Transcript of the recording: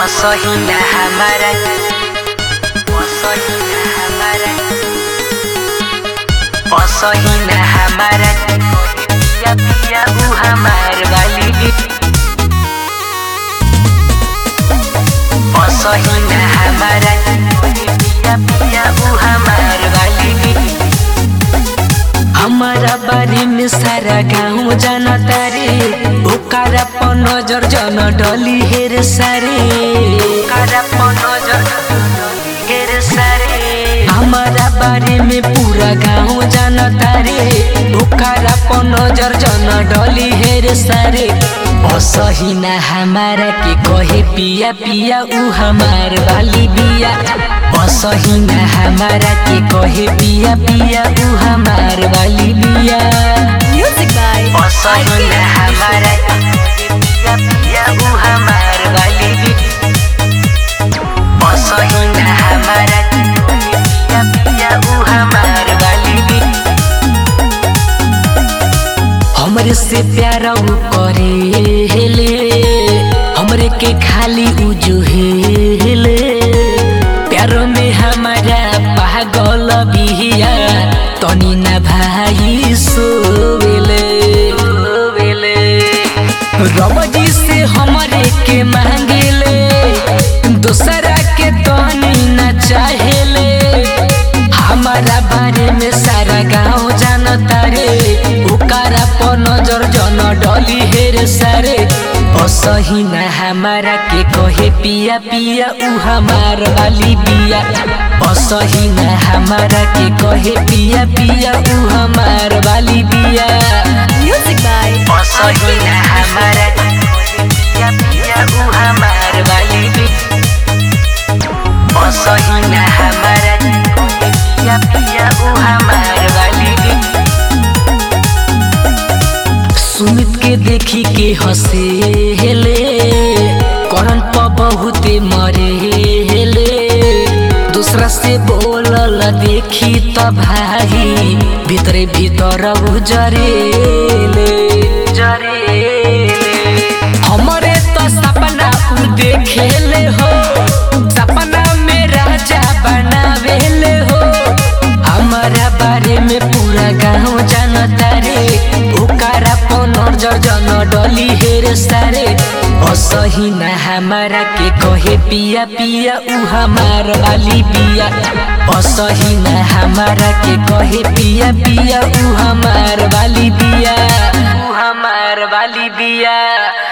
असहिना हमारा असहिना हमारा असहिना हमारा पिया पिया ऊ हमार वाली असहिना हमारा पिया पिया ऊ हमार वाली हमारा बारे में सारा गाँव जानता रे ओकारा पर नजर जन डली हेर सारे ओकारा पर नजर हेर सारे हमारा बारे में पूरा गाँव जानता रे ओकारा पर नजर जन डली हेर सारे असहिना हमारा के कहे पिया पिया ऊ हमार वाली बिया असहिना हमारा के कहे पिया पिया ऊ हमार वाली बिया Music by असहिना हमारा के कहे पिया पिया ऊ हमार वाली बिया असहिना हमारा के कहे पिया पिया ऊ हमार वाली बिया हमरे से प्यारा ऊ करे हेले हमरे के खाली ऊ जो हेले प्यार में हमारा पागल बिहिया तनी ना भाई सोवेले सोवेले रबजी से हमरे के मांगेले दूसरा के तनी ना चाहेले हमारा बारे में सारा गाँव जानता रे ओकारा पर नजर जन डली हेर सारे असहिना हमारा के कहे पिया पिया ऊ हमार वाली बिया असहिना हमारा के कहे पिया पिया ऊ हमार वाली बिया Music by असहिना हमारा के कहे पिया पिया ऊ हमार वाली बिया असहिना हमारा के कहे पिया पिया ऊ हमार वाली बिया सुमित के देखी के हंसे हेले करन प बहुते मरे हेले दूसरा से बोलल देखी त भाई भीतरे भीतर उ जरेले जरेले हमरे तो सपना उ देखेले हो सपना में राजा बनावेले हो हमारा बारे में पूरा गाँव जानता रे ओकारा पर नजर जन डली हेर सारे असहिना हमारा के कहे पिया पिया ऊ हमार वाली बिया असहिना हमारा के कहे पिया पिया ऊ हमार वाली बिया ऊ हमार वाली बिया